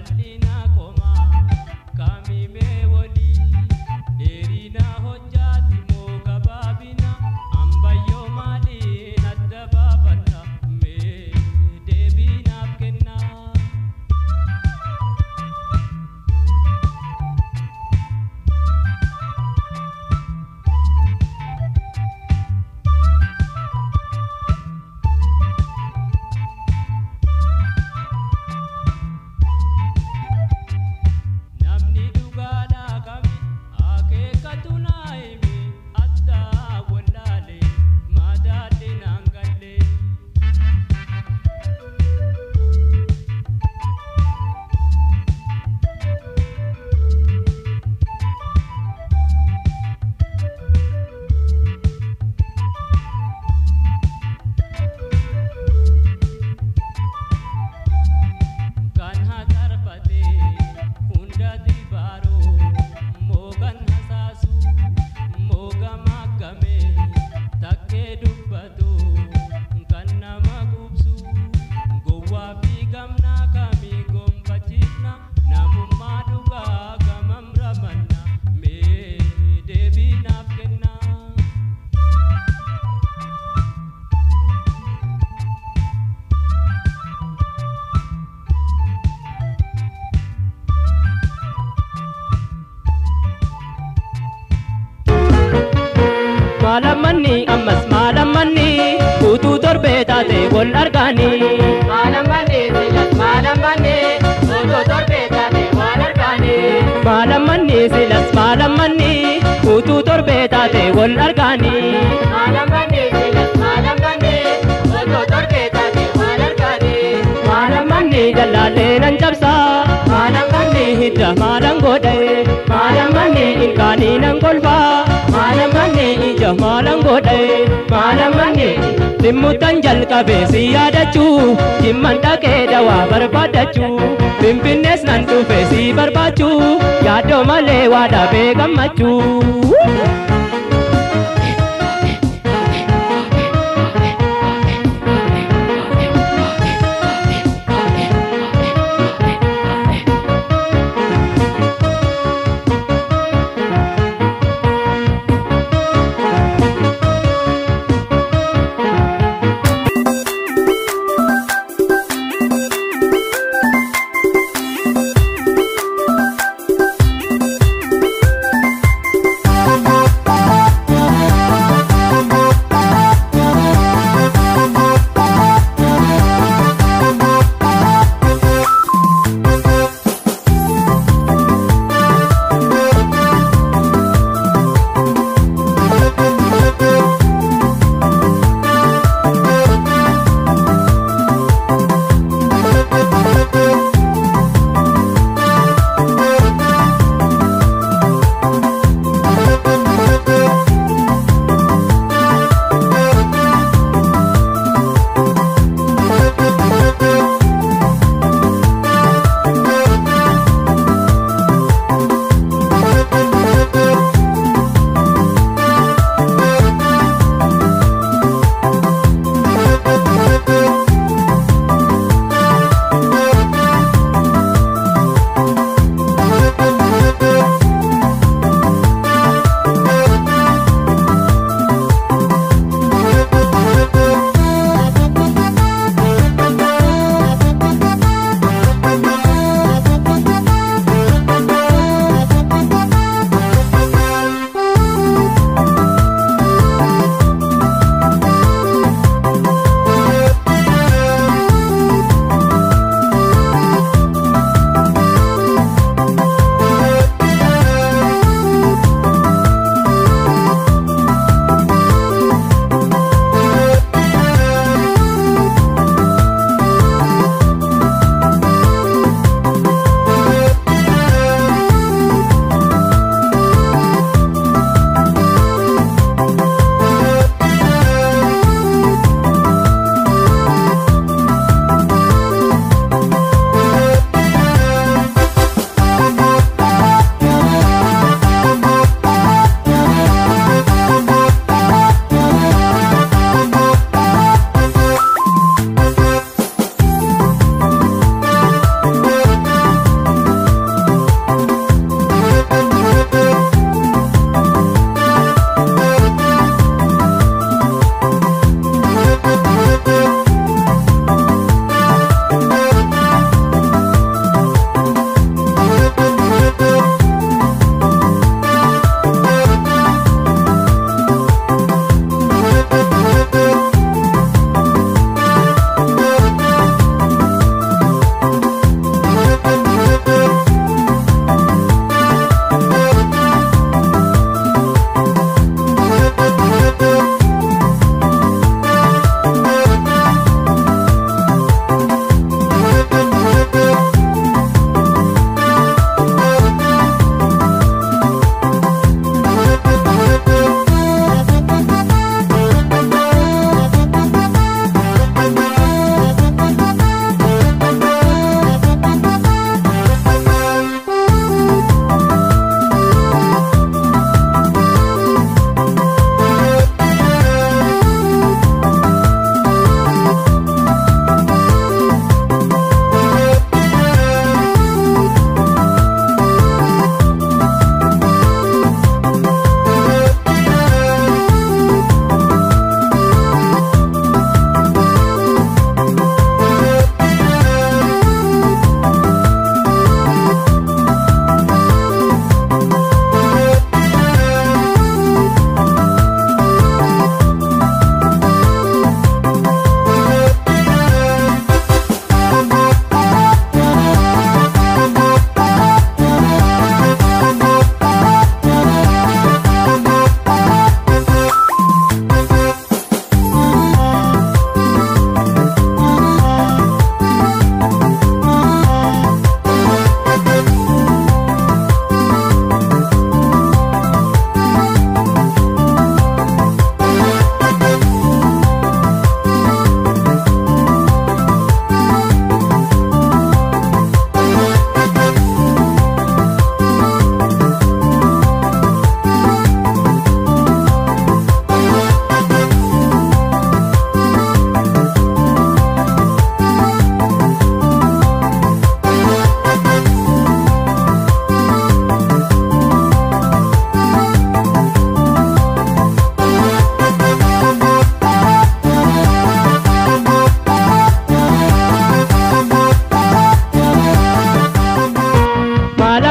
bal'ina komaa kaamimee walii dheerina hojjaati moo gabaabina ambayyoo maaliin adda baafanna mee deebii naaf kennaa. Namni dhugaadhaa kami akeekatu naa himi addaa wallaalee madaalli naan gallee. Kan haxarfate hunda dibaaroo moogan hasaasu mooga maggame takkee dubbatu kan nama gubsu gowwaa fi gamnaa kamii gombachiifna namummaa dhugaa gamam ramanna mee deebii naaf kennaa. Maalamanni ammas maalamanni utuu torbee taate wal argaani. Maalamanni silas maalamanni otoo torbee taate waan argaani. Maalamanni silas maalamanni utuu torbee taate wal argaani. Maalamanni silas maalamanni otoo torbee taate waan argaani. Maalamanni dallaalee nan cabsa. Maalamanni hidda maalan godhe. Maalamanni ilkaanii nan kolfa. Maalamanni ija maalan godhe. Maalamanni dhimmutan jalqabe si yaadachuu. Dhimman dhaqee dawaa barbaadachuu. Finfinnees nan dhufe si barbaachuu. Yaaddoo malee waa dhabee gammachuu.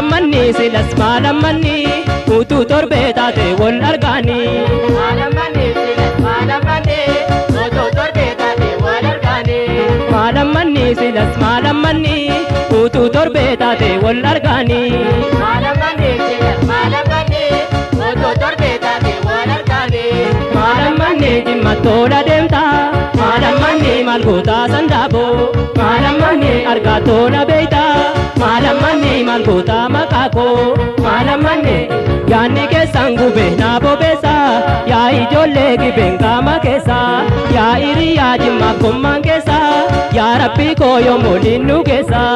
maalammanni silas maalammanni utuu torbee taate wal argaanii. Maalammanni silas maalammanni otoo torbee taate wal argaanii. maalammanni silas maalammanni utuu torbee taate wal argaanii. Maalammanni silas maalammanni otoo torbee taate wal argaanii. maalammanni jimma tola deemta maalammanni maal gootaa sandaaboo maalammanni argaa tola beeyta maalammanni maal gootaa maqaa koo maalammanni yaanni keessan gube naa bobeessa yaa ijoollee gibeen qaama keessa yaa hiriyaa jimmaaf gommaan keessa yaa rabbii koo yommuu linnu keessa.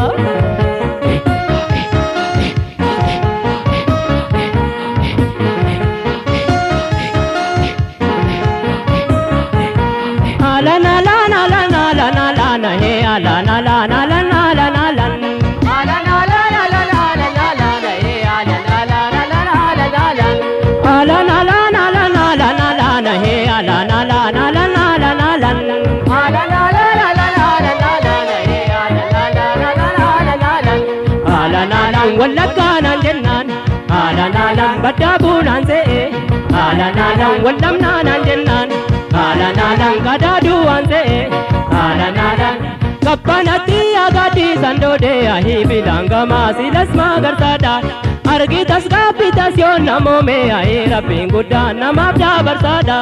Alana lana lana lana lana he alana lana lana lana lana Ala la la la la la la la la la eh, ala la la la la la la la la. alana lana lana lana lana he alana lana lana lana lana Ala la la la la la la la la la eh, ala la la la la la la la la. alana lan wallagga nan jennaan alana lan baddaa buunaan se'e alana lan wallamnaa nan jennaan alana lan gadaaduu waan se'e alana lan kabbanatti agaaddiisan doodee ahii bilaangamaa silas magarsaadhaan argitas gaabbitas yoo namoome ahii rabbiin guddaan namaaf dabarsaadha.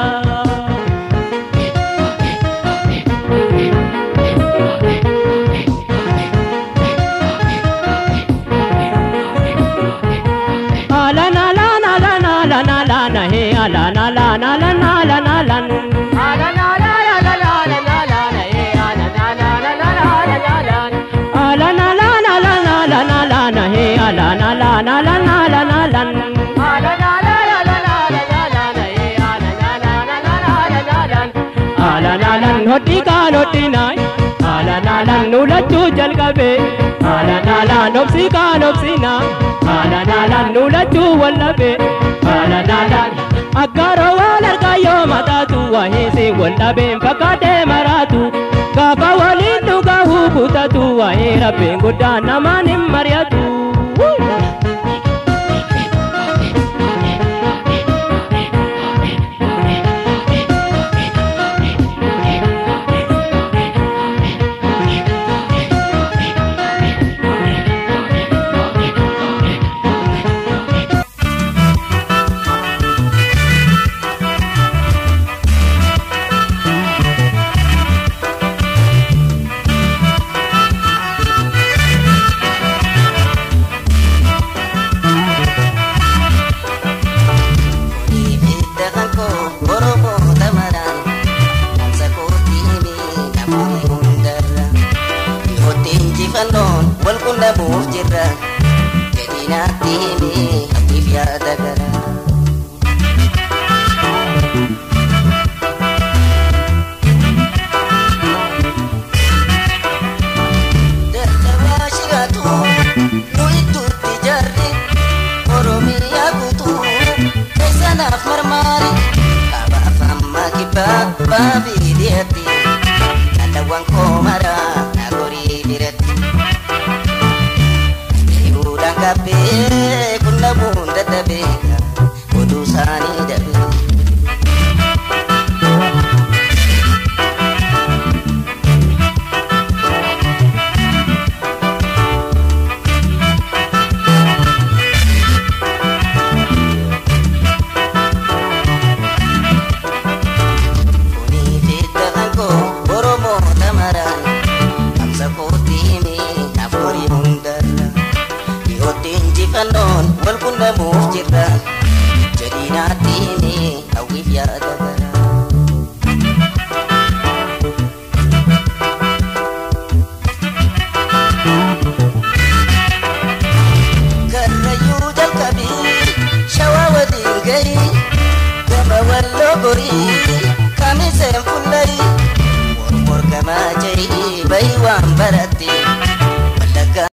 Alana lana lana lana lana he alana lana lana lana lana Ala la la la la la la la la la eh, ala la la la la la la la la. alana lana lana lana lana he alana lana lana lana lana Ala la la la la la la la la la eh, ala la la la la la la la la. alana lan hodhi kaan hodhinaay alana lan nulachuu jalqabe alana lan obsi kaan obsinaa alana lan nulachuu wallabe alana lan aggaaroo wal argaa yoo mataatu wahiisi wallabeen fakkaatee maraatu gaafa waliin dhugaa hubutatu wahii rabbiin guddaan namaan hin mari'atu. Ibidda kan koo Oromoo tamaraan Namsa kootiimi namoonni hundarra Dhihootti injifannoon wal quunnamuuf jirra Jedhinaatti himi abdiif yaada gara Dadhabaa shiraatu nu iddootti jarri Oromiyaa guutuu keessanaaf marmaari Kabaaf amma kibbaa baabii dhiyaatti Dhalawwan koo maraa na gorii biratti Deebuudhaan kabbee qunnamuun dadhabeeka oduu isaanii dabee Kuni fidda kan koo Oromoo tamaraan Amsa kootiimi naforii hundarra Dhihootti injifannoon wal quunnamuuf jirra Jedhinaatti himi hawwiif yaada gara Karrayyuu jalqabii shawaa waliin gahii gama walloo gorii kamiseen fullarii mormor gamaa jarii bayi waan barate